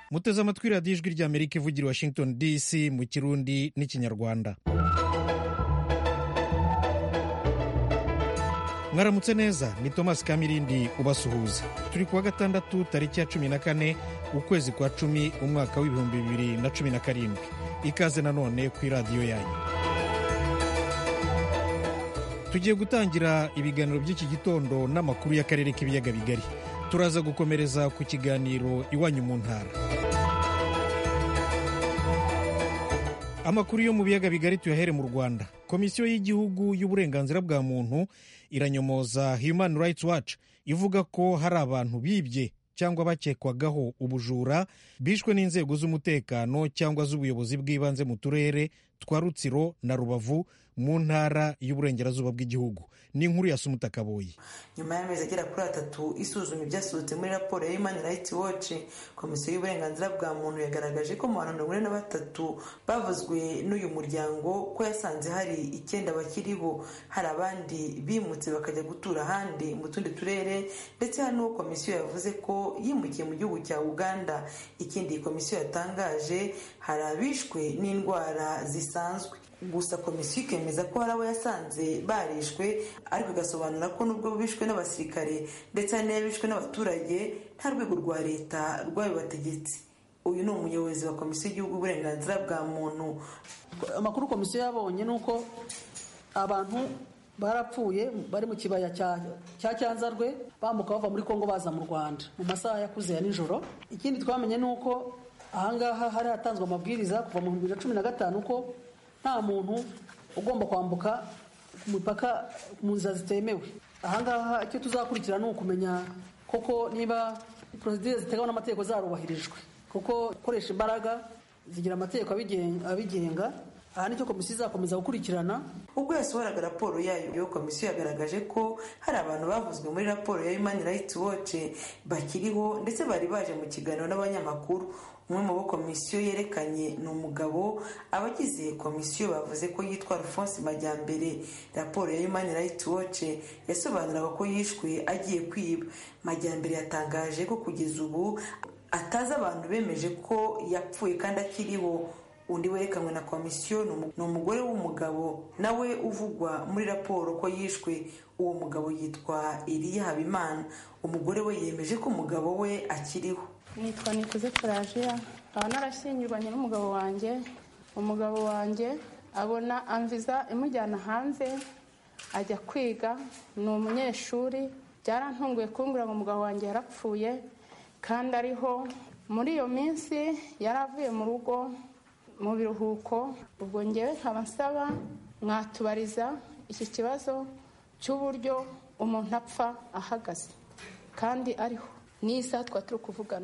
muteze amatwi radiyo ijwi ry'amerika ivugira i washington dc mu kirundi n'ikinyarwanda mwaramutse neza ni thomas kamirindi ubasuhuza turi kuwa gatandatu tariki ya cumi na kane ukwezi kwa cumi umwaka w'ibihumbi bibiri na cumi na karindwi ikaze nanone ku iradiyo yanyu tugiye gutangira ibiganiro by'iki gitondo n'amakuru y'akarere k'ibiyaga bigari turaza gukomereza ku kiganiro iwanyu mu ntara amakuru yo mu biyaga bigari tuyahere mu rwanda komisiyo y'igihugu y'uburenganzira bwa muntu iranyomoza human rights watch ivuga ko hari abantu bibye cyangwa bakekwagaho ubujura bishwe n'inzego z'umutekano cyangwa z'ubuyobozi bw'ibanze mu turere twa rutsiro na rubavu mu ntara y'uburengerazuba bw'igihugu ni inkuru ya sumuta kaboyi nyuma y'amezi agera kuri atatu isuzuma ibyasohotse muri raporo ya human rights watch komisiyo y'uburenganzira bwa muntu yagaragaje ko mu bantu mirongo ine na batatu bavuzwe n'uyu muryango ko yasanze hari icyenda bakiriho hari abandi bimutse bakajya gutura ahandi mu tundi turere ndetse hari n'uwo komisiyo yavuze ko yimukiye mu gihugu cya uganda ikindi iyi komisiyo yatangaje hari abishwe n'indwara zisanzwe gusa komisiyo ikemeza ko hari abo yasanze barishwe ariko igasobanura ko nubwo bishwe n'abasirikare ndetse hari n'abishwe n'abaturage nta rwego rwa leta rwabibategetse uyu ni umuyobozi wa komisiyo y'igihugu uburenganzira bwa muntu amakuru komisiyo yabonye ni uko abantu barapfuye bari mu kibaya cya cyanzarwe bambuka bava muri kongo baza mu rwanda mu masaha yakuze ya nijoro ikindi twamenye ni uko ahangaha hari hatanzwe amabwiriza kuva mu bibiri na cumi na gatanu ko nta muntu ugomba kwambuka ku mipaka mu nzira zitemewe ahangaha icyo tuzakurikira ni ukumenya koko niba porosidire zitegaho n'amategeko zarubahirijwe kuko gukoresha imbaraga zigira amategeko abigenga aha nicyo komisiyo izakomeza gukurikirana ubwo yasohoraga raporo yayo komisiyo yagaragaje ko hari abantu bavuzwe muri raporo ya human rights watch bakiriho ndetse bari baje mu kiganiro n'abanyamakuru umwe mu bo komisiyo yerekanye ni umugabo abagize komisiyo bavuze ko yitwa alphonse majyambere raporo ya human rights watch yasobanuraga ko yishwe agiye kwiba majyambere yatangaje ko kugeza ubu atazi abantu bemeje ko yapfuye kandi akiriho undi werekanwe na komisiyo ni umugore w'umugabo nawe uvugwa muri raporo ko yishwe uwo mugabo yitwa Eliya Habimana umugore we yemeje ko umugabo we akiriho nitwa nikuze pelajiya nkaba narashyingirwanye n'umugabo wanjye umugabo wanjye abona amviza imujyana hanze ajya kwiga ni umunyeshuri byarantunguye kumbwira ngo umugabo wanjye yarapfuye kandi ariho muri iyo minsi yari avuye mu rugo mu biruhuko ubwo ngewe nkaba nsaba mwatubariza iki kibazo cy'uburyo umuntu apfa ahagaze kandi ariho n'isaha twari turi kuvugana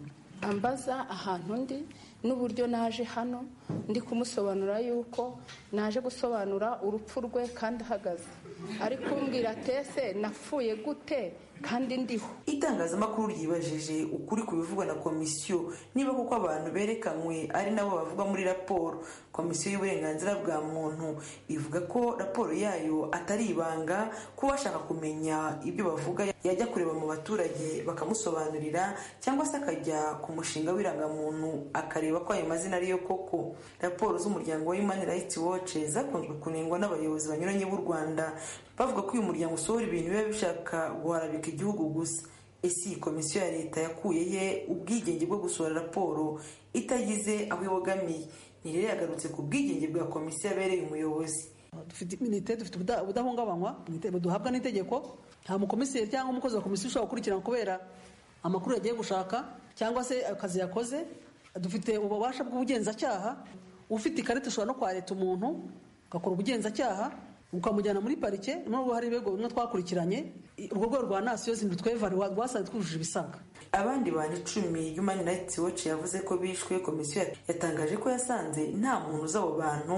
ambaza ahantu ndi n'uburyo naje hano ndi kumusobanura yuko naje gusobanura urupfu rwe kandi ahagaze ari kumbwira tese napfuye gute kandi ndiho itangazamakuru ryibajije ukuri ku bivugwa na komisiyo niba kuko abantu berekanywe ari nabo bavuga muri raporo komisiyo y'uburenganzira bwa muntu ivuga ko raporo yayo atari ibanga ko bashaka kumenya ibyo bavuga yajya kureba mu baturage bakamusobanurira cyangwa se akajya ku mushinga w'irangamuntu akareba ko ayo mazina ariyo koko raporo z'umuryango wa human rights watch zakunzwe kunengwa n'abayobozi banyuranye b'u rwanda bavuga ko uyu muryango usohora ibintu biba bishaka guharabika igihugu gusa ese iyi komisiyo ya leta yakuye ye ubwigenge bwo gusohora raporo itagize aho ibogamiye ni rero yagarutse ku bwigenge bwa komisiyo yabereye umuyobozi dufite iminite dufite ubudahungabanywa duhabwa n'itegeko nta mukomiseri cyangwa umukozi wa komisiyo ushobora gukurikirana kubera amakuru yagiye gushaka cyangwa se akazi yakoze dufite ububasha bw'ubugenzacyaha ufite ikarita ushobora no kwareta umuntu ugakora ubugenzacyaha ukamujyana muri parike nubwo hari ibigo bimwe twakurikiranye urwo rwego rwa nasiyo zindi twevare rwasanze twujuje ibisabwa abandi bantu icumi human rights watch yavuze ko bishwe komisiyo yatangaje ko yasanze nta muntu uzi abo bantu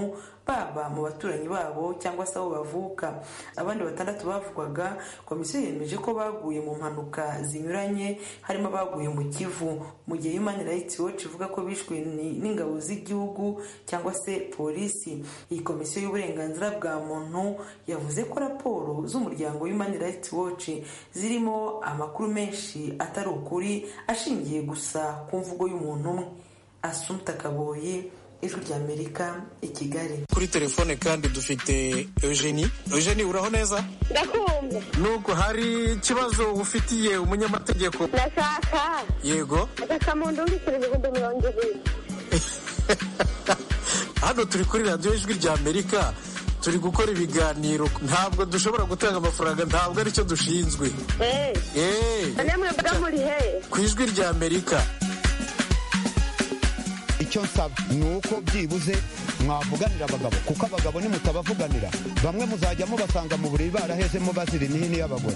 baba mu baturanyi babo cyangwa se aho bavuka abandi batandatu bavugwaga komisiyo yemeje ko baguye mu mpanuka zinyuranye harimo abaguye mu kivu mu gihe human rights watch ivuga ko bishwe n'ingabo z'igihugu cyangwa se polisi iyi komisiyo y'uburenganzira bwa muntu yavuze ko raporo z'umuryango human rights watch zirimo amakuru menshi atari ukuri ashingiye gusa ku mvugo y'umuntu umwe asumta kaboye ijwi ry'amerika i kigali kuri telefone kandi dufite eugenie eugenie uraho neza ndakumva nubwo hari ikibazo ufitiye umunyamategeko ndashaka yego agakamuntu wishyura ibihumbi mirongo ibiri hano turi kuri radiyo ijwi ry'amerika turi gukora ibiganiro ntabwo dushobora gutanga amafaranga ntabwo aricyo dushinzwe eee namwe mba muri he ku ijwi ry'amerika icyo nsaba ni uko byibuze mwavuganira abagabo kuko abagabo nimutabavuganira bamwe muzajya mubasanga mu buriri barahezemo bazira imihini y'abagore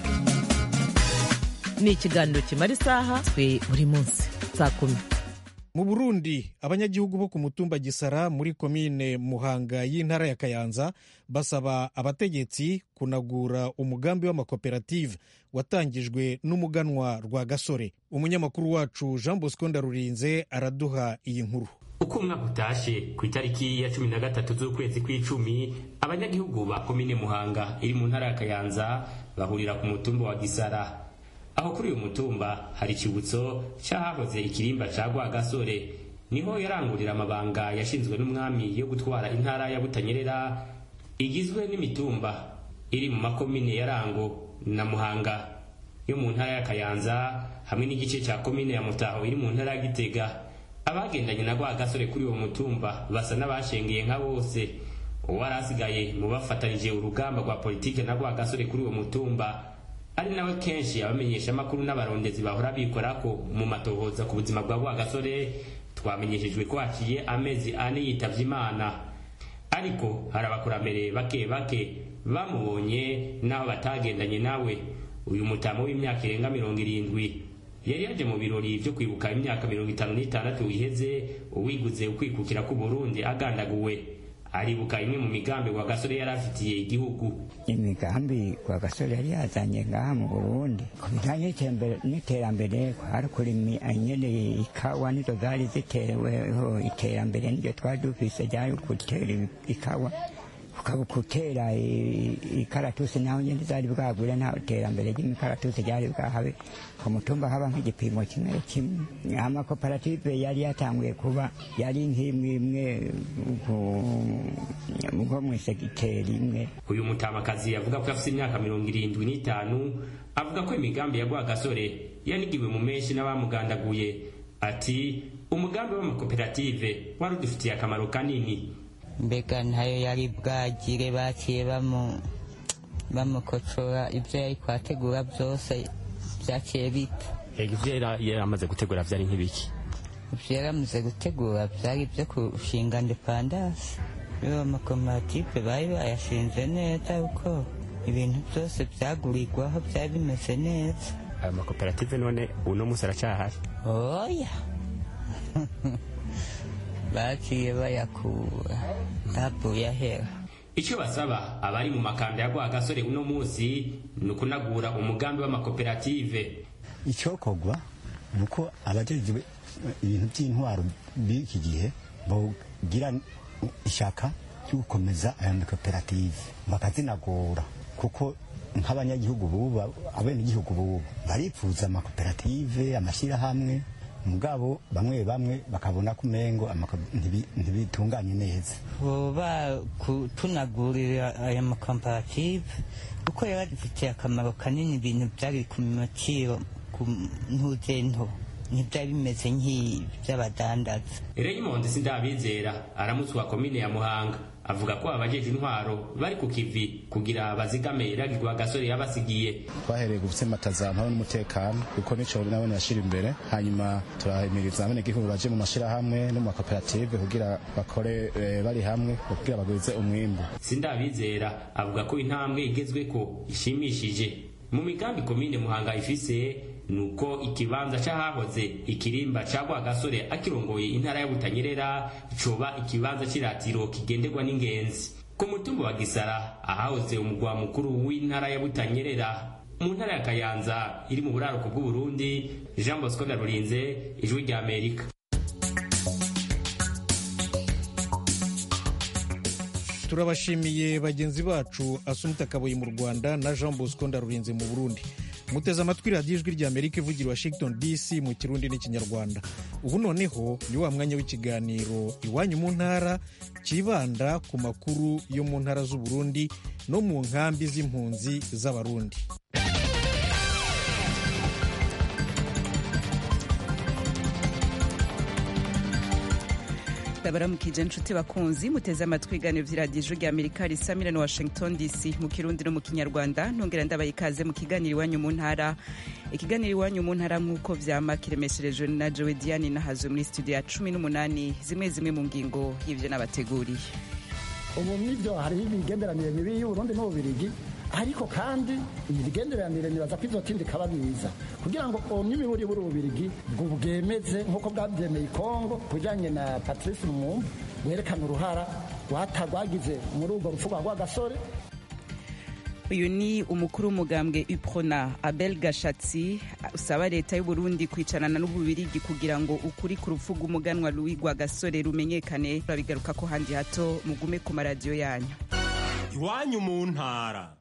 ni ikiganiro kimara isaha twe buri munsi saa kumi mu burundi abanyagihugu bo ku mutumba gisara muri komine muhanga y'intara ya kayanza basaba abategetsi kunagura umugambi w'amakoperative watangijwe n'umuganwa rwa gasore umunyamakuru wacu jean bosco ndarurinze araduha iyi nkuru uko umwaka utashe ku itariki ya cumi na gatatu z'ukwezi kw'icumi abanyagihugu ba komine muhanga iri mu ntara ya kayanza bahurira ku mutumba wa gisara aho kuri uyu mutumba hari ikibutso cy'ahahoze ikirimba cya rwagasore niho yarangurira amabanga yashinzwe n'umwami yo gutwara intara ya butanyerera igizwe n'imitumba iri mu makomine ya rango na muhanga yo mu ntara ya kayanza hamwe n'igice cya komine ya mutaho iri mu ntara ya gitega abagendanye na rwagasore kuri uwo mutumba basa n'abashengeye nka bose uwari asigaye mu bafatanije urugamba rwa politike na rwagasore kuri uwo mutumba ari nawe kenshi abamenyesha amakuru n'abarondezi bahora bikora ko mu matohoza ku buzima bwa rwagasore twamenyeshejwe ko haciye amezi ane yitavye imana ariko hari abakurambere bake bake bamubonye n'aho batagendanye nawe uyu mutamo w'imyaka irenga mirongo irindwi yari yaje mu birori byo kwibuka imyaka mirongo itanu n'itandatu iheze uwiguze ukwikukira k'uburundi agandaguwe aribuka imwe mu migambi wa gasore yari afitiye igihugu imigambi kwa gasore yari yazanye ngaha mu burundi ku bijyanye n'iterambere kwari kurimi nyene ikawa nizo zari ziteweho iterambere niryo twari dufise ryari gutera ikawa ukaba gutera ikaratusi naho nyene zari bwagure nta terambere ry'imikaratusi ryari bwahabe ku mutumba haba nk'igipimo kimwe kimwe amakoperative yari yatanguye kuba yari nk'imwe imwe nko mw'isegiteri imwe uyu mutamakazi avuga ko afite imyaka mirongo irindwi n'itanu avuga ko imigambi ya rwagasore yanigiwe mu menshi n'abamugandaguye ati umugambi w'amakoperative wari udufitiye akamaro kanini mbega ntayo yari bwagire baciye bamukocora ibyo yari kwategura byose byaciye bita ibyo yari amaze gutegura byari nk'ibiki ibyo yari amaze gutegura byari ibyo kushinga indepandasi iyo amakoperative bari bayashinze neza kuko ibintu byose byagurirwaho byari bimeze neza ayo makoperative none uno munsi aracyahari oya baciye bayakura ntavuye ahera icyo basaba abari mu makanda ya rwagasore uno munsi ni ukunagura umugambi w'amakoperative icyokorwa ni uko abajejwe ibintu by'intwaro b'iki gihe bagira ishyaka ryo gukomeza aya makoperative bakazinagura kuko nk'abanyagihugu bubu abenegihugu bubu baripfuza amakoperative amashyirahamwe mugabo bamwe bamwe bakabona ko umengo ntibitunganye neza boba tunagurira aya makoperative kuko yari adufitiye akamaro kanini ibintu byari ku maciro ku ntuzento ntibyari bimeze nk'iby'abadandaza Raymond Sindabizera aramutse wa komine ya Muhanga avuga ko abajeje intwaro bari ku kivi kugira bazigame iragirwa gasore yabasigiye twahereye gusemataza amahoro n'umutekano kuko nico nabone yashira imbere hanyuma turahimiriza abene gihugu baje mu mashirahamwe no mu makoperative kugira bakore e, bari hamwe kugira bagwize umwimbu Sindabizera avuga ko intambwe igezwe ko ishimishije mu migambi komine Muhanga ifise ni uko ikibanza c'ahahoze ikirimba ca rwagasore akirongoye intara ya butanyerera coba ikibanza c'iratiro kigenderwa n'ingenzi ku mutumba wa gisara ahahoze umugwa mukuru w'intara ya butanyerera mu ntara ya kayanza iri mu buraruko bw'uburundi jean bosco ndarurinze ijwi rya amerika turabashimiye bagenzi bacu asumita kaboyi mu rwanda na jean bosco ndarurinze mu burundi muteze amatwi radiyo ijwi rya amerika ivugira washington dc mu kirundi n'ikinyarwanda ubu noneho ni wa mwanya w'ikiganiro iwanyu mu ntara kibanda ku makuru yo mu ntara z'uburundi no mu nkambi z'impunzi z'abarundi ndabaramukije inshuti bakunzi muteze amatwi ibiganiro by'iradiyo ijwi rya amerika risamira na washington dc mu kirundi no mu kinyarwanda ntongera ndabaye ikaze mu kiganiro iwanyu mu ntara ikiganiro iwanyu mu ntara nk'uko vyama kiremesherejwe na jowe diane nahazwe muri studio ya cumi n'umunani zimwe zimwe mu ngingo y'ivyo nabateguriye ubu nivyo hariho imigenderanire mibi y'uburundi n'ububirigi ariko kandi iyi migenderanire nibaza ko izotinda ikaba myiza kugira ngo n'imiburi buri ububirigi bwo bwemeze nk'uko bwabyemeye ikongo ku bijyanye na patrice lumumba werekana uruhara rwagize muri urwo rupfu rwa rwagasore uyu ni umukuru w'umugambwe uprona abel gashatsi usaba leta y'uburundi kwicarana n'ububirigi kugira ngo ukuri ku rupfu rw'umuganwa louis rwagasore rumenyekane babigaruka ko handi hato mugume ku maradiyo yanyu iwanyu mu ntara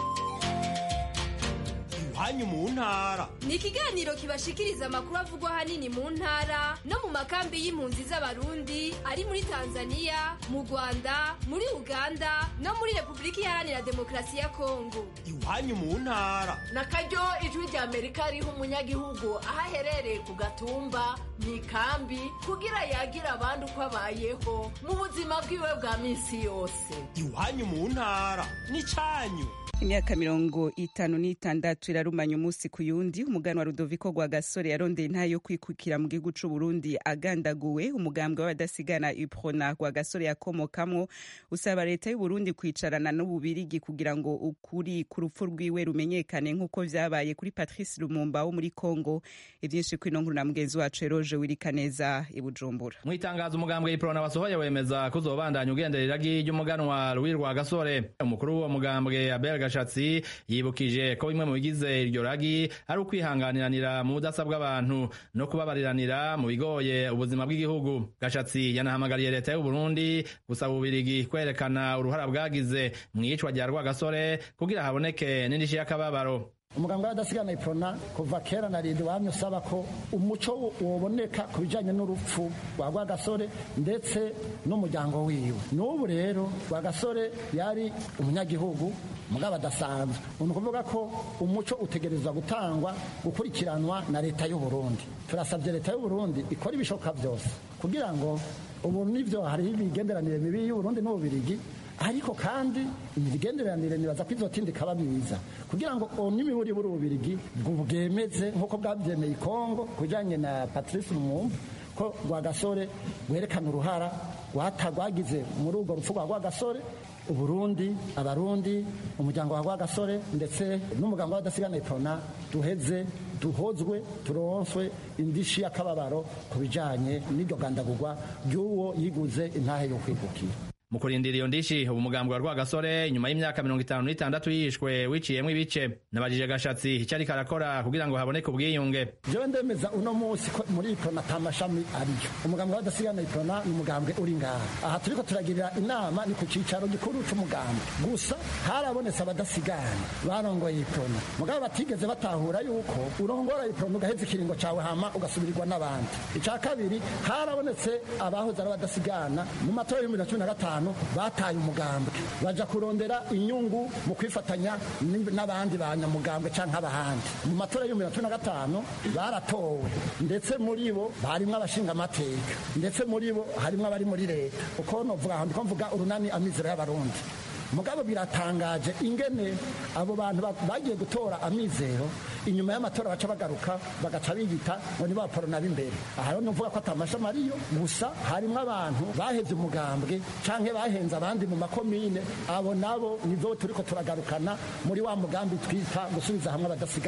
iwanyu mu ntara ni ikiganiro kibashikiriza amakuru avugwa ahanini mu ntara no mu makambi y'impunzi z'abarundi ari muri tanzania mu rwanda muri uganda no muri repubulika iharanira demokarasi ya kongo iwanyu mu ntara na karyo ijwi rya amerika riha umunyagihugu aho aherereye ku gatumba mu ikambi kugira yagira abandi uko abayeho mu buzima bwiwe bwa minsi yose iwanyu mu ntara ni cyanyu imyaka mirongo itanu n'itandatu irarumanya umunsi ku yundi umuganwa rudoviko rwa gasore yarondeye intayo yo kwikukira mu gihugu c'u burundi agandaguwe umugambwe w'abadasigana uprona rwa gasore yakomokamwo usaba leta y'u burundi kwicarana n'ububirigi kugira ngo ukuri ku rupfu rwiwe rumenyekane nk'uko vyabaye kuri patrice lumumba wo muri congo ivyinshi kwino nkuru na mugenzi wacu eroje wirikaneza i bujumbura mu itangazo umugambwe iprona wasohoye wemeza ko uzobandanya ugenderera ry'umuganwa louis rwa gasore umukuru w'uwo mugambwe abel gashatsi yibukije ko bimwe mu bigize iryo ragi ari ukwihanganiranira mu budasa bw'abantu no kubabariranira mu bigoye ubuzima bw'igihugu gashatsi yanahamagariye leta y'u Burundi gusaba ububirigi kwerekana uruhara bwagize mu iyicwa rya rwagasore kugira haboneke n'indishyi y'akababaro umuganga w'adasigana iprona kuva kera na rindi wamye usaba ko umuco woboneka ku bijyanye n'urupfu rwa rwagasore ndetse n'umuryango wiwe n'ubu rero rwagasore yari umunyagihugu mugabo adasanzwe ni ukuvuga ko umuco utegerezwa gutangwa gukurikiranwa na leta y'u Burundi turasabye leta y'u Burundi ikora ibishoboka byose kugira ngo ubu nibyo hariho imigenderanire mibi y'u Burundi n'ububirigi ariko kandi imigenderanire nibaza ko izotinda ikaba myiza kugira ngo n'imiburi buri ububirigi bwemeze nk'uko bwabyemeye ikongo ku bijyanye na patrice lumumba ko rwagasore werekana uruhara rwagize muri urwo rupfu rwa rwagasore uburundi abarundi umuryango wa rwagasore ndetse n'umuganga w'adasigana iprona duheze duhozwe turonswe indishi y'akababaro ku bijyanye n'iryo gandagurwa ry'uwo yiguze intahe yo kwigukira mu kurindira iyo ndishi ubu mugambwe wa rwagasore nyuma y'imyaka mirongo itanu n'itandatu yishwe wiciyemo ibice nabajije gashatsi icyo ariko arakora kugira ngo haboneke ubwiyunge jewe ndemeza uno munsi ko muri iprona ata mashami ariyo umugambwe w'adasigana iprona ni umugambwe uri ngaha aha turiko turagirira inama ni ku cicaro gikuru c'umugambwe gusa harabonetse abadasigana barongoye iprona mugabo batigeze batahura yuko urongora iprona ugaheza ikiringo cawe hama ugasubirirwa n'abandi ica kabiri harabonetse abahoze ari abadasigana mu matora y'ibihumbi na cumi na gatanu bataye umugambwe baja kurondera inyungu mu kwifatanya n'abandi banyamugambwe canke abahandi mu matora y'ibihumbi na cumi na gatanu baratowe ndetse muri bo harimwo abashinga amateka ndetse muri bo harimwo abari muri leta uko novuga aho ndiko mvuga urunani amizero y'abarundi mugabo biratangaje ingene abo bantu bagiye gutora amizero inyuma y'amatora baca bagaruka bagaca biyita ngo nibo baporona b'imbere aha rero nuvuga ko atamashami ariyo gusa harimwo abantu bahevye umugambwe canke bahenze abandi mu makomine abo nabo nizo turiko turagarukana muri wa mugambi twita gusubiza hamwe abadasigana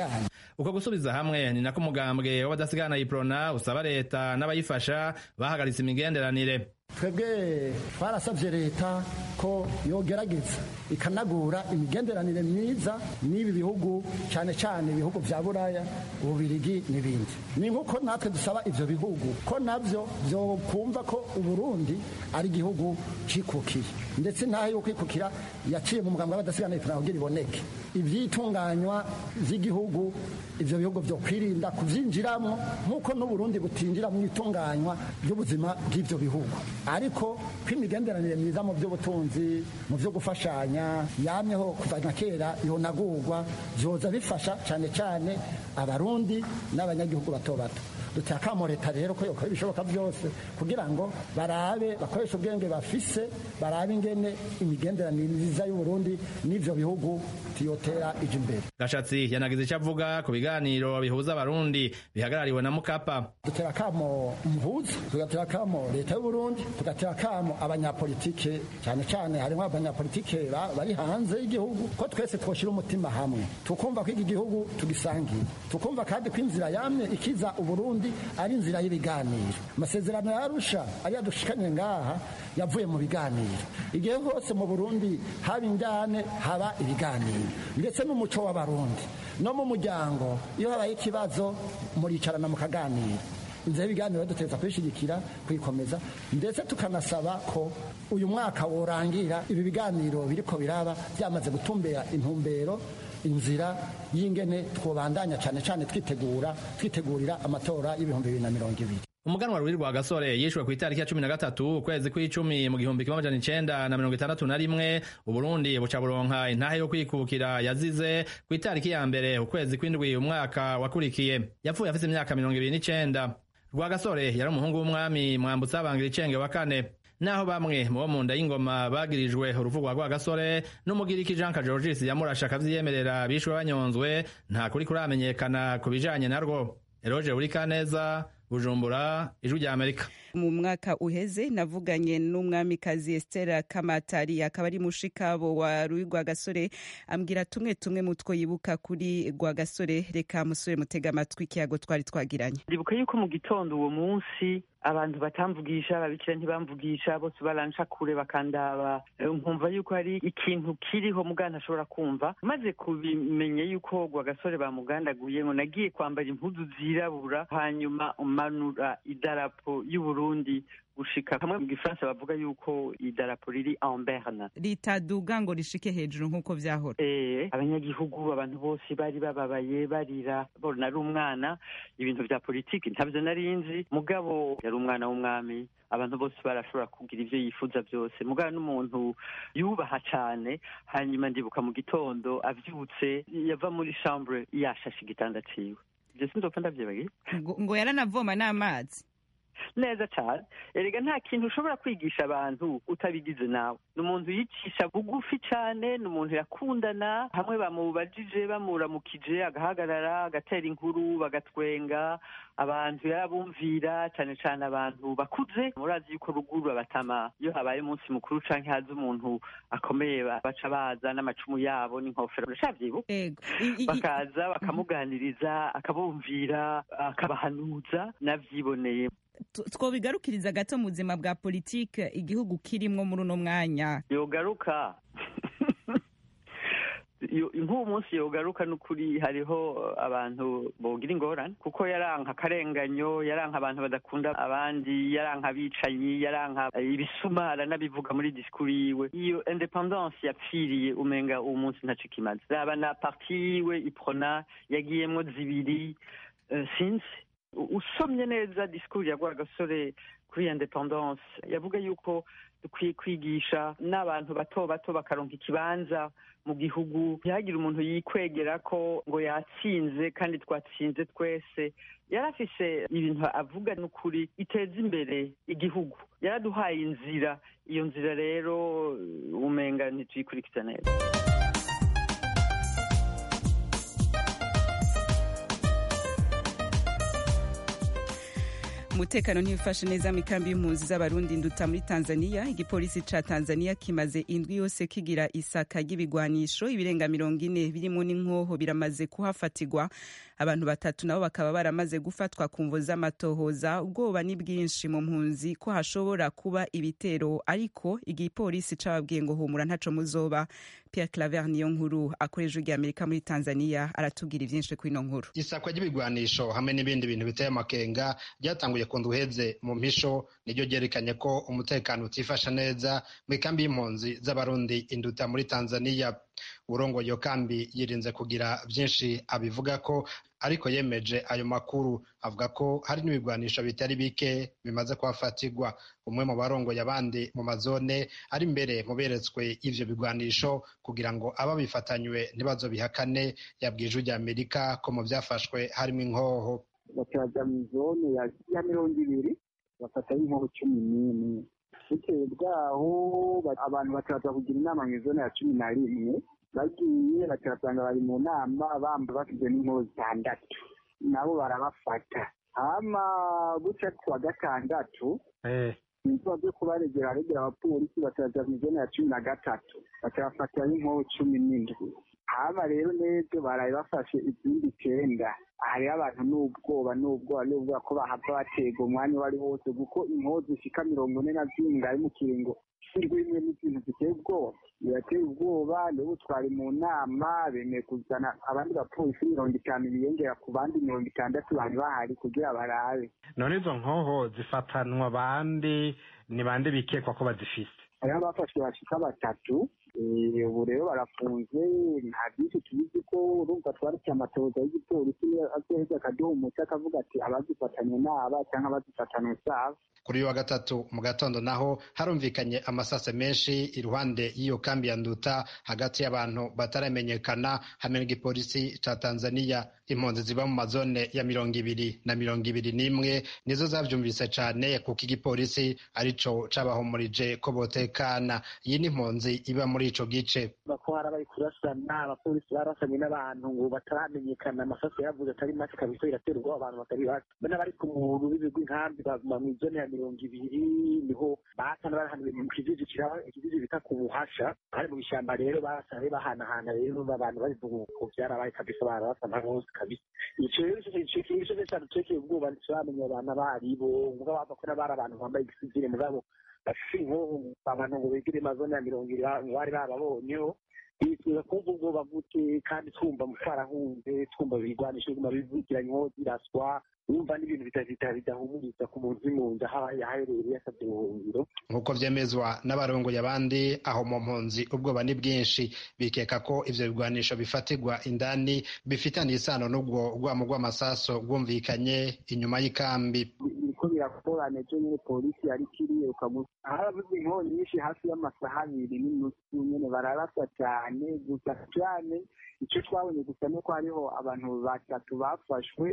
uko gusubiza hamwe ni nako umugambwe w'abadasigana iprona usaba leta n'abayifasha bahagaritse imigenderanire twebwe twarasabye leta ko yogerageza ikanagura imigenderanire myiza n'ibi bihugu cyane cyane ibihugu bya buraya ububirigi n'ibindi ni nk'uko natwe dusaba ibyo bihugu ko nabyo byokumva ko uburundi ari igihugu cikukiye ndetse ntaho yo kwikukira yaciye mu muganga w'abadasigana iprona kugira iboneke ibyitunganywa by'igihugu ibyo bihugu byo kwirinda kubyinjiramo nk'uko n'uburundi butinjira mu itunganywa ry'ubuzima bw'ibyo bihugu ariko ko imigenderanire myiza mu by'ubutunzi mu byo gufashanya yamyeho kuva na kera yonagurwa byoza bifasha cyane cyane abarundi n'abanyagihugu bato bato duteye akamo leta rero ko yokora ibishoboka byose kugira ngo barabe bakoreshe ubwenge bafise barabe ingene imigenderanire myiza y'uburundi n'ivyo bihugu tiyotera ije imbere gashatsi yanagize icyo avuga ku biganiro bihuza abarundi bihagarariwe na mukapa dutera akamo umuhuza tugatera akamo leta y'uburundi tugatera akamo abanyapolitike cyane cyane harimo abanyapolitike bari hanze y'igihugu ko twese twoshyira umutima hamwe tukumva ko iki gihugu tugisangiye tukumva kandi ko inzira yamye ikiza uburundi ari inzira y'ibiganiro amasezerano yarusha ariyo dushikanye ngaha yavuye mu biganiro igihe hose mu burundi haba injyane haba ibiganiro ndetse n'umuco w'abarundi no mu muryango iyo habaye ikibazo muricarana mukaganira inzira y'ibiganiro duteza kuyishyigikira kuyikomeza ndetse tukanasaba ko uyu mwaka worangira ibi biganiro biriko biraba byamaze gutumbera intumbero inzira y'ingene twobandanya cyane cyane twitegura twitegurira amatora y'ibihumbi bibiri na mirongo ibiri umuganwa ruri rwa gasore yishwe ku itariki ya cumi na gatatu ukwezi kw'icumi mu gihumbi kimwe amajana icenda na mirongo itandatu na rimwe uburundi buca buronka intahe yo kwikukira yazize ku itariki ya mbere ukwezi kw'indwi umwaka wakurikiye yapfuye afise imyaka mirongo ibiri n'icenda rwa gasore yari umuhungu w'umwami mwambutsa abangira icenge wa kane naho bamwe mu bo mu nda y'ingoma bagirijwe urupfu rwa rwagasore n'umugiriki jean kajorgis yamurashe akavyiyemerera bishwe banyonzwe nta kuri kuramenyekana ku bijanye narwo eroje burikaneza bujumbura ijwi rya amerika mu mwaka uheze navuganye n'umwamikazi Esther Kamatari akaba ari mushikabo wa Rui Rwagasore ambwira tumwe tumwe mutwo yibuka kuri Rwagasore reka musore mutega amatwi ikiyago twari twagiranye ndibuka yuko mu gitondo uwo munsi abantu batamvugisha ababikira ntibamvugisha bose baranca kure bakandaba nkumva yuko hari ikintu kiriho muganda ashobora kumva maze kubimenya yuko Rwagasore bamugandaguye ngo nagiye kwambara impuzu zirabura hanyuma umanura idarapo y'uburundi Burundi gushika hamwe mu gifaransa bavuga yuko idarapo riri en berne ritaduga ngo rishike hejuru nk'uko vyahora eh abanyagihugu abantu bose bari bababaye barira bona ari umwana ibintu vya politiki ntavyo narinzi mugabo yari umwana w'umwami abantu bose barashobora kugira ivyo yifuza byose mugabo n'umuntu yubaha cane hanyuma ndibuka mu gitondo avyutse yava muri chambre yashashe igitanda ciwe ivyo sinzopfa ndavyibagiye ngo yaranavoma n'amazi neza cyane erega nta kintu ushobora kwigisha abantu utabigize nawe ni umuntu yicisha bugufi cyane ni umuntu yakundana hamwe bamubajije bamuramukije agahagarara agatera inkuru bagatwenga abantu yarabumvira cyane cyane abantu bakuze murazi yuko ruguru abatama iyo habaye umunsi mukuru canke haza umuntu akomeye baca baza n'amacumu yabo n'inkofero uracavyibuka bakaza bakamuganiriza akabumvira akabahanuza navyiboneye twobigarukiriza gato mu buzima bwa politike igihugu kirimwo muri uno mwanya yogaruka nk'uwo munsi yogaruka n'ukuri hariho abantu bogira ingorane kuko yaranka akarenganyo yaranka abantu badakunda abandi yaranka abicanyi yaranka ibisuma aranabivuga muri disikuru yiwe iyo independance yapfiriye umenga uwo munsi ntaco kimaze raba na parti yiwe iprona yagiyemwo zibiri sinzi usomye neza disikuru ya rwagasore kuri independance yavuga yuko dukwiye kwigisha n'abantu bato bato bakaronka ikibanza mu gihugu ntihagire umuntu yikwegera ko ngo yatsinze kandi twatsinze twese yari afise ibintu avuga n'ukuri iteza imbere igihugu yaraduhaye inzira iyo nzira rero umenga ntituyikurikiza neza umutekano ntibifashe neza mu ikambi y'impunzi z'abarundi nduta muri tanzania igipolisi ca tanzania kimaze indwi yose kigira isaka ry'ibigwanisho ibirenga mirongo ine birimo n'inkoho biramaze kuhafatirwa abantu batatu nabo bakaba baramaze gufatwa ku mvo z'amatohoza ubwoba ni bwinshi mu mpunzi ko hashobora kuba ibitero ariko igipolisi cababwiye ngo humura ntaco muzoba pierre claver niyo nkuru akoresha ijwi amerika muri tanzania aratubwira ivyinshi kuri ino nkuru isakwa ry'ibigwanisho hamwe n'ibindi bintu biteye amakenga ryatanguye ku nduheze mu mpisho niryo ryerekanye ko umutekano utifasha neza mu ikambi y'impunzi z'abarundi induta muri tanzania urongo iyo kambi yirinze kugira byinshi abivuga ko ariko yemeje ayo makuru avuga ko hari n'ibigwanisho bitari bike bimaze kuhafatirwa umwe mu barongoye abandi mu mazone ari imbere mu beretswe ivyo bigwanisho kugira ngo ababifatanywe ntibazobihakane yabwiye ijwi rya amerika ko mu vyafashwe harimo inkoho bakaja mu zone ya mirongo ibiri bafatayo inkoho cumi n'imwe bitewe bwaho abantu bakaza kugira inama mu zone ya cumi na rimwe bagiye bakabasanga bari mu nama bamba bafite n'inkoho zitandatu nabo barabafata hama buca ku wa gatandatu ibikorwa byo kubaregera aregera abapolisi bakaza mu zone ya cumi na gatatu bakabafatayo inkoho cumi n'indwi hama rero n'ejo baraye bafashe izindi icyenda hariho abantu n'ubwoba n'ubwoba n'ubwoba ko bahava batega umwanya uwo ari wose kuko inkoho zishika mirongo ine na zingahe mu kiringo rimwe n'ikintu giteye ubwoba birateye ubwoba nibo twari mu nama bemeye kuzana abandi bapolisi mirongo itanu biyongera ku bandi mirongo itandatu bari bahari kugira barabe none izo nkoho zifatanwa abandi ni bande bikekwa ko bazifise hariho abafashwe bashika batatu ubu rero barafunze nta byinshi tubizi ko urumva twaretse amatoza y'igipolisi azoheza akaduha umuti akavuga ati abazifatanye n'aba cyangwa abazifatanye usaba kuri uyu wa gatatu mu gatondo naho harumvikanye amasase menshi iruhande y'iyo kambi ya nduta hagati y'abantu bataramenyekana hamwe n'igipolisi ca tanzania impunzi ziba mu mazone ya mirongo ibiri na mirongo ibiri n'imwe nizo zavyumvise cane kuko igipolisi arico cabahumurije ko botekana iyi ni impunzi iba muri ico gice bako hari abari kurasana abapolisi barasanye n'abantu ngo bataramenyekana amasaso yavuze atari make kabisa iraterwa abantu batari bake bana bari ku muntu w'ibigwi nkambi baguma mu zone ya mirongo ibiri niho basana barahanuye mu kijiji kiraba ikijiji bita ku buhasha kandi mu bishyamba rero basane bahanahana rero abantu bari ku byarabaye kabisa barabasana bose kabisa ico rero ico kintu cose cadutekeye ubwoba ntituramenya abantu abaribo mugabo bava ko n'abari abantu bambaye igisivile mugabo bafise inkoho abantu ngo begere amazone ya mirongo ibiri bari bababonyeho bifuza kumva ubwoba gute kandi twumva twarahunze twumva ibigwanisho biguma bivugira inkoho ziraswa wumva n'ibintu bidahumuriza ku muntu uri mu nzu aho yaherereye yasabye ubuhungiro nk'uko vyemezwa n'abarongoye abandi aho mu mpunzi ubwoba ni bwinshi bikeka ko ivyo bigwanisho bifatirwa indani bifitaniye isano n'ubwo rwamo rw'amasaso rwumvikanye inyuma y'ikambi biriko birakorana ejo nyene polisi yariko iriruka haravuze inkoho nyinshi hafi y'amasaha abiri n'inusu nyene bararasa cane gusa cane ico twabonye gusa nuko hariho abantu batatu bafashwe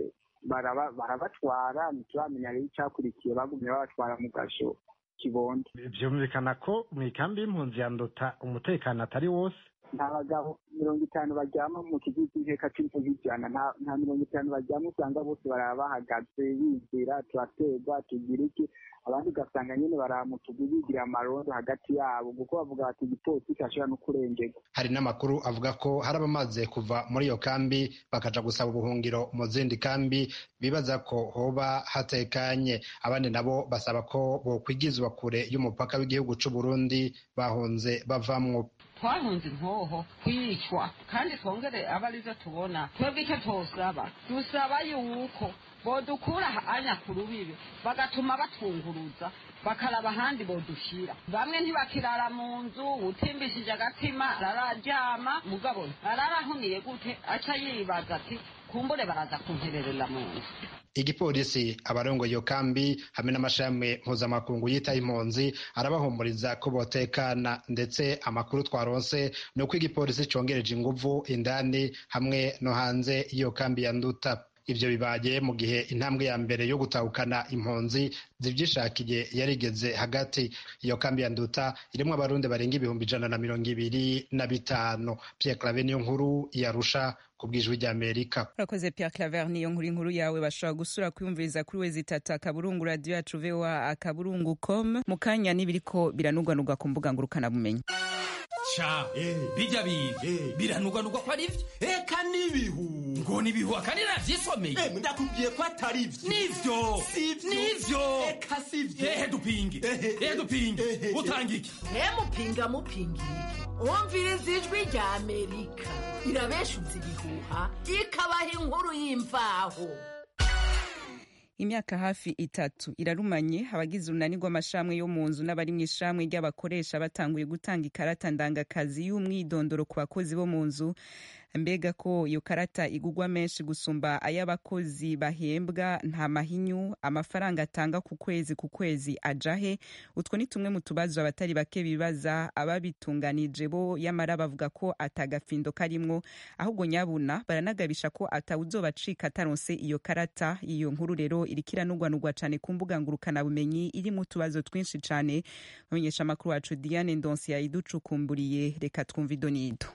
barabatwara ntituramenya rero icyakurikiye bagumye babatwara mu gasho kibondo vyumvikana ko mu ikambi y'impunzi ya nduta umutekano atari wose nta bagabo mirongo itanu baryama mu kigo cy'inteka c'imvugo ijana nta mirongo itanu baryama usanga bose baraba bahagaze bizera turaterwa tugira iki abandi ugasanga nyine baraba mu tugu bigira amarondo hagati yabo kuko bavuga bati igipolisi kirashobora no kurengerwa hari n'amakuru avuga ko hari abamaze kuva muri iyo kambi bakaja gusaba ubuhungiro mu zindi kambi bibaza ko hoba hatekanye abandi nabo basaba ko bokwigizwa kure y'umupaka w'igihugu c'u Burundi bahunze bavamwo twahunze inkoho kwicwa kandi twongere aba arizo tubona twebwe icyo twosaba dusaba yuko bodukura anya ku rubibi bagatuma batwunguruza bakaraba ahandi bodushira bamwe ntibakirara mu nzu utimbishije agatima arararyama mugabo ararahuniye gute aca yibaza ati kumbure baraza kuntererera mu nzu igipolisi abarongoye iyo kambi hamwe n'amashami mpuzamakungu yitaye impunzi arabahumuriza ko botekana ndetse amakuru twaronse ni uko igipolisi congereje inguvu indani hamwe no hanze y'iyo kambi ya nduta ivyo bibaye mu gihe intambwe ya mbere yo gutahukana impunzi zivyishakiye yarigeze hagati iyo kambi ya nduta irimwo abarundi barenga ibihumbi ijana na mirongo ibiri na bitanu pierre clave niyo nkuru yarusha ku bw'ijwi ry'amerika urakoze pierre claver niyo nkuru inkuru yawe bashobora gusura kwiyumviriza kuri wezi itatu akaburungu radiyo yacu voa akaburungu com mu kanya n'ibiriko biranugwanugwa ku mbuga ngurukanabumenyi ca bijya biga biranugwanugwa ko ari byo eka n'ibihu ngo n'ibihu akandi navyisomeye ndakubwiye ko atari vyo nivyo nivyo eka sivyo ehe dupinge ehe dupinge utanga iki mupinga mupinga iki wumviriza ijwi rya amerika irabeshuza ibihuha ikabaha inkuru y'imvaho imyaka hafi itatu irarumanye abagize urunani rw'amashami yo mu nzu n'abari mu ishami ry'abakoresha batanguye gutanga ikarata ndangakazi y'umwidondoro ku bakozi bo mu nzu mbega ko iyo karata igugwa menshi gusumba ay'abakozi bahembwa nta mahinyu amafaranga atanga ku kwezi ku kwezi ajahe utwo ni tumwe mu tubazo abatari bake bibaza ababitunganije bo yamara bavuga ko atagafindo karimwo ahubwo nyabuna baranagabisha ko atawuzobacika ataronse iyo karata iyo nkuru rero iriko iranugwanugwa cane ku mbuga ngurukanabumenyi irimo utubazo twinshi cane bamenyesha amakuru wacu diane ndonsi yayiducukumburiye reka twumva idonido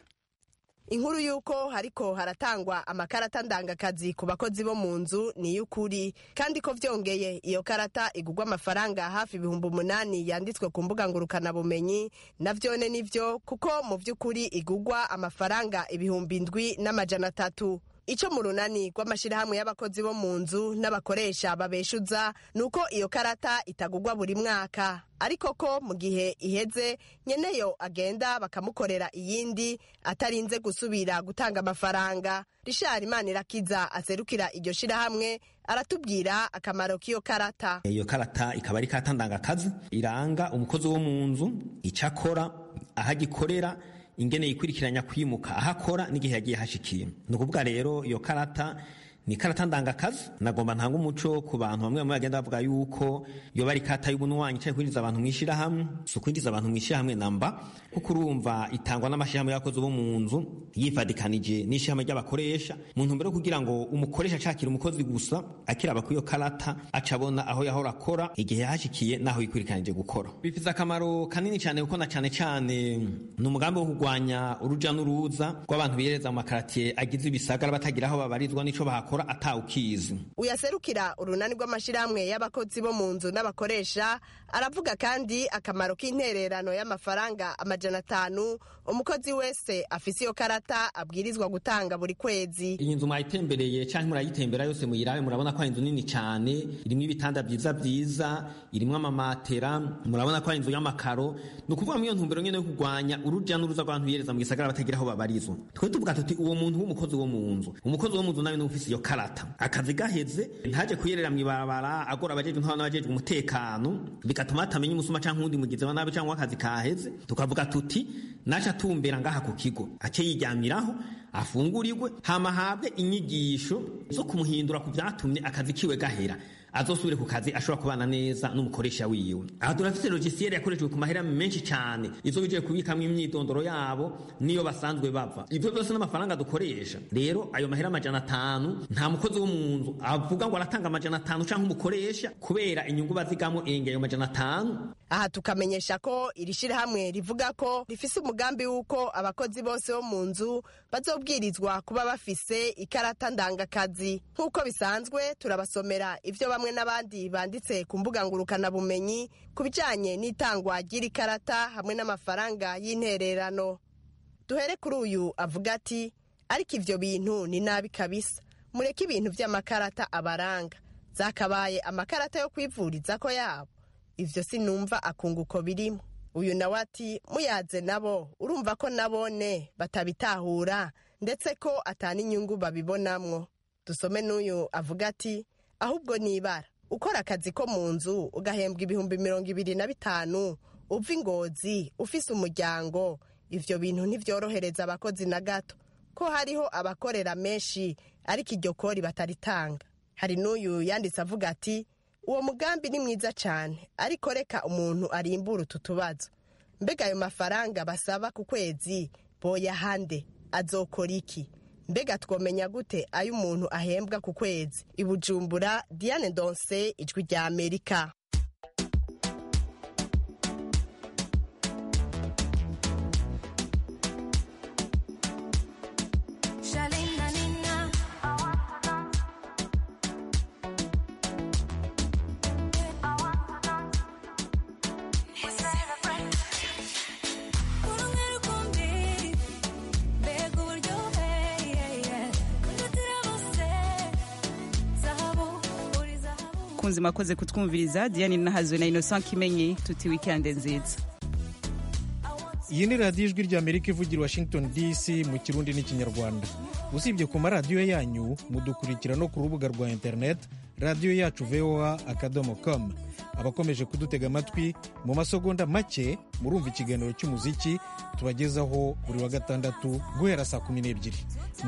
inkuru y'uko hariko haratangwa amakarata ndangakazi ku bakozi bo mu nzu ni iy'ukuri kandi ko vyongeye iyo karata igurwa amafaranga hafi ibihumbi umunani yanditswe ku mbuga ngurukanabumenyi navyone nivyo kuko mu vy'ukuri igurwa amafaranga ibihumbi indwi n'amajana atatu ico mu runani rw'amashirahamwe y'abakozi bo mu nzu n'abakoresha babeshuza ni uko iyo karata itagurwa buri mwaka ariko ko mu gihe iheze nyeneyo agenda bakamukorera iyindi atarinze gusubira gutanga amafaranga rishari imanirakiza aserukira iryo shirahamwe aratubwira akamaro k'iyo karata iyo karata ikaba ari karata ndangakazi iranga umukozi wo mu nzu icyo akora aho agikorera ingene yikurikiranya kwimuka aho akora n'igihe yagiye hashikiye ni ukuvuga rero iyo karata ni karata ndangakazi nagomba ntanga umuco ku bantu bamwe bamwe bagenda bavuga yuko iyo bari karata y'ubunwanyi cyangwa kwinjiza abantu mu ishyirahamwe si ukwinjiza abantu mu ishyirahamwe namba kuko urumva itangwa n'amashyirahamwe y'abakozi bo mu nzu yifadikanije n'ishyirahamwe ry'abakoresha mu ntumbero yo kugira ngo umukoresha acakira umukozi gusa akiraba ku iyo karata aca abona aho yahora akora igihe yahashikiye n'aho yikurikiranije gukora bifite akamaro kanini cyane kuko na cyane cyane ni umugambi wo kurwanya uruja n'uruza rw'abantu bihereza mu makaratiye agize ibisagara batagira aho babarizwa n'ico bahakora atawukizi uyaserukira urunani rw'amashirahamwe y'abakozi bo mu nzu n'abakoresha aravuga kandi akamaro k'intererano y'amafaranga amajana atanu umukozi wese afise iyo karata abwirizwa gutanga buri kwezi iyi nzu mwayitembereye cyangwa murayitembera yose muyirabe murabona ko ari inzu nini cyane irimo ibitanda byiza byiza irimo amamatera murabona ko ari inzu y'amakaro ni ukuvuga muri iyo ntumbero nyine yo kurwanya uruja n'uruza rw'abantu bihereza mu gisagara batagira aho babarizwa twe tuvuga tuti uwo muntu w'umukozi wo mu nzu umukozi wo mu nzu nawe ni ufise iyo karata akazi gaheze ntaje kuyerera mw'ibarabara agora abajejwe nk'abantu abajejwe umutekano bigatuma hatamenya umusuma cyangwa uwundi mugizi wa nabi cyangwa akazi kaheze tukavuga tuti naca atumbera ngaha ku kigo ace yiryamiraho afungurirwe hama ahabwe inyigisho zo kumuhindura ku vyatumye akazi kiwe gahera azosubire ku kazi ashobora kubana neza n'umukoresha wiwe aha turafite logiciel yakoreshejwe ku mahera menshi cyane izo bigiye kubikamwo imyidondoro yabo niyo basanzwe bava ivyo byose n'amafaranga dukoresha rero ayo mahera amajana atanu nta mukozi wo mu nzu avuga ngo aratanga amajana atanu canke umukoresha kubera inyungu bazigamo enge ayo majana atanu aha tukamenyesha ko iri shirahamwe rivuga ko rifise umugambi w'uko abakozi bose bo mu nzu bazobwirizwa kuba bafise ikarata ndangakazi nk'uko bisanzwe turabasomera ivyo bamwe n'abandi banditse ku mbuga ngurukanabumenyi ku bijanye n'itangwa ry'iri karata hamwe n'amafaranga y'intererano duhere kuri uyu avuga ati ariko ivyo bintu ni nabi kabisa mureke ibintu vy'amakarata abaranga zakabaye amakarata yo kwivuriza ko yabo ivyo sinumva akunguko birimo uyu nawe ati muyaze nabo urumva ko nabone batabitahura ndetse ko atana inyungu babibonamwo dusome n'uyu avuga ati ahubwo nibara ukora akazi ko mu nzu ugahembwa ibihumbi mirongo ibiri na bitanu uva ingozi ufise umuryango ivyo bintu ntivyorohereza abakozi na gato ko hariho abakorera menshi ariko iryo kori bataritanga hari n'uyu yanditse avuga ati uwo mugambi ni mwiza cyane ariko reka umuntu arimbura utu tubazo mbega ayo mafaranga basaba ku kwezi boyahande azokora iki mbega twomenya gute ayo umuntu ahembwa ku kwezi i bujumbura diane donse ijwi rya amerika kunzi makoze kutwumviriza diane nahazwe na innocent kimenyi tuti wikende nziza iyi ni radiyo ijwi ry'amerika ivugira washington dc mu kirundi n'ikinyarwanda usibye ku maradiyo yanyu mudukurikira no ku rubuga rwa interineti radiyo yacu voa akadomo com abakomeje kudutega amatwi mu masegonda make murumva ikiganiro cy'umuziki tubagezaho buri wa gatandatu guhera saa kumi n'ebyiri